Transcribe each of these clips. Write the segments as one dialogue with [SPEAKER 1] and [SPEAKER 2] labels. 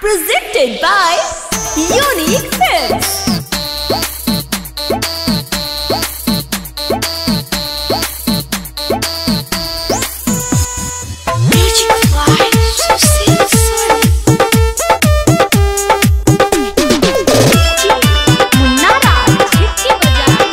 [SPEAKER 1] Presented by Unique Films.
[SPEAKER 2] Magic fly, Susie Sun.
[SPEAKER 1] Munna Raj छिटके बजाना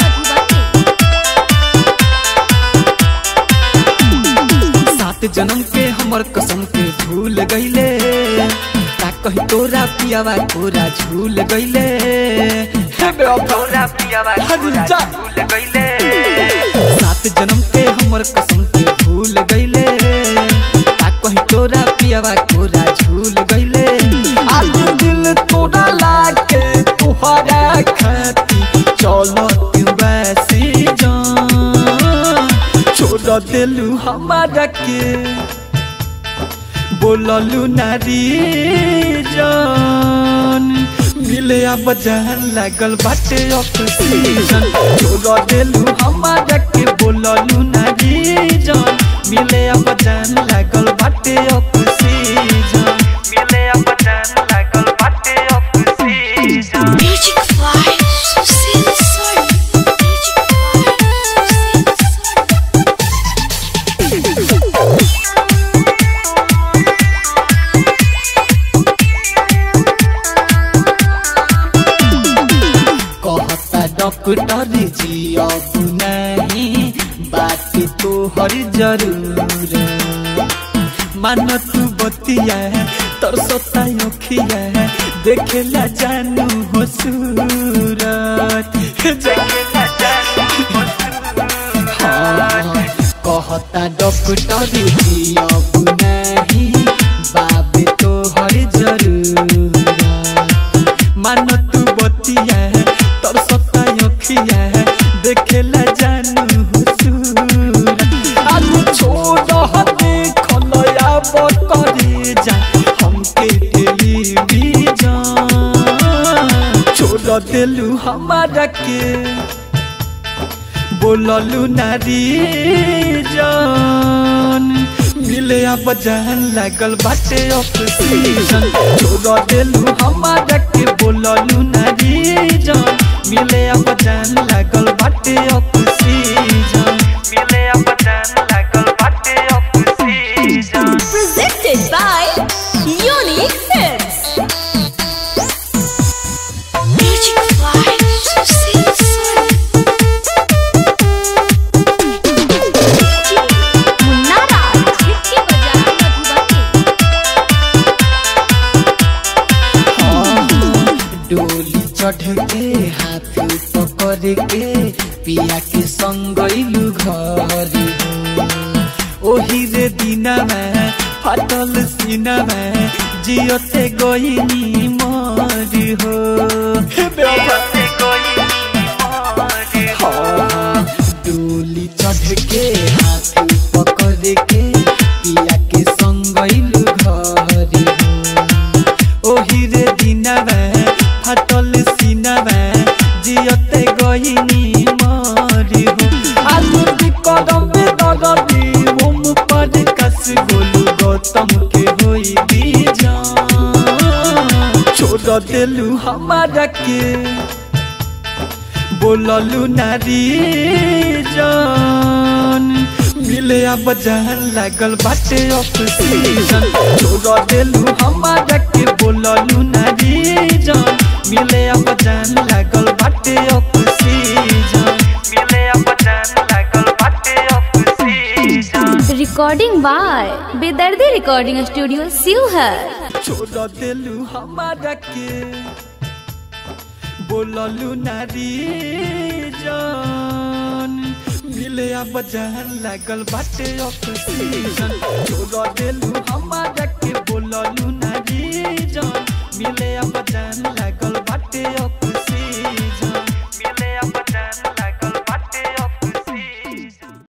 [SPEAKER 1] मधुबनी
[SPEAKER 3] सात जन्म के हमर कसम के भूल गईले का कही तोरा पियावा तोरा झूल गईले तोरा पियावा तोरा झूल गईले सात जन्म के हमर कसम के भूल गईले का कही तोरा पियावा तोरा झूल गईले आज दिल तोरा लाके तुहरा खाती चलो तू वैसी जान छोड़ दिलू हमारा के बोललू नारी जान मिले अब जान लागल बाटे ऑक्सीजन छोड़ दिलू हमारा के बोललू नारी जान मिले अब जान लागल बाटे ऑक्सीजन मिले अब जान लागल बाटे oxygen
[SPEAKER 2] Magic fly, Susie Sun. Magic fly, Susie Sun.
[SPEAKER 3] कहता डॉक्टर जी अब नहीं बात तो हर जरूर मान तू बतिया है तरसता अखिया है देखेला जानू हो सूरत देखेला जानू हो सूरत। हाँ, कहता डॉक्टर जी अब नहीं बाबे तो हर जरूर मानो तू बतिया है तोर सत्ता अखिया है देखेला जानू हुसूर आज छोड़ हते खलया बतरे जा हमके टेलीविजन छोड़ देलू हमारा के बोललू नारी जान मिले अब जान लागल बाटे ऑक्सीजन छोड़ देलू हमारा के बोललू नारी जान मिले अब जान लागल बाटे ऑक्सीजन मिले अब जान लागल बाटे oxygen
[SPEAKER 1] Presented by Unique Films.
[SPEAKER 2] Magic fly, Susie Sun.
[SPEAKER 1] Munna Raj छिटके बजाना मधुबनी
[SPEAKER 3] डोली चढ़ के हाथ पकड़ के पिया के संग गइलू घर ओही रे दिना में फाटल सीना में जियते गइनी मरी हो जियते गइनी मरी हो डोली चढ़ के हाथ पकड़ के पिया के संग गइलू घर ओही रे दिनवे फाटल सीनवे जियते गहिनी मरी हो आलू भी कदम पे दगदी ओम पर कस गोलू गौतम के होई बीजान छोड़ देलू हमारा के बोललू नारी जान मिले अब जान लागल बाटे ऑक्सीजन छोड़ देलू हमारा के बोललू नारी जान मिले अब जान लागल बाटे ऑक्सीजन मिले अब जान लागल बाटे oxygen
[SPEAKER 1] Recording by Bedardi Recording Studio, Sivhar.
[SPEAKER 3] छोड़ देलू हमारा के बोललू नारी जान मिले अब जान लागल बाटे ऑक्सीजन छोड़ देलू हमारा के बोललू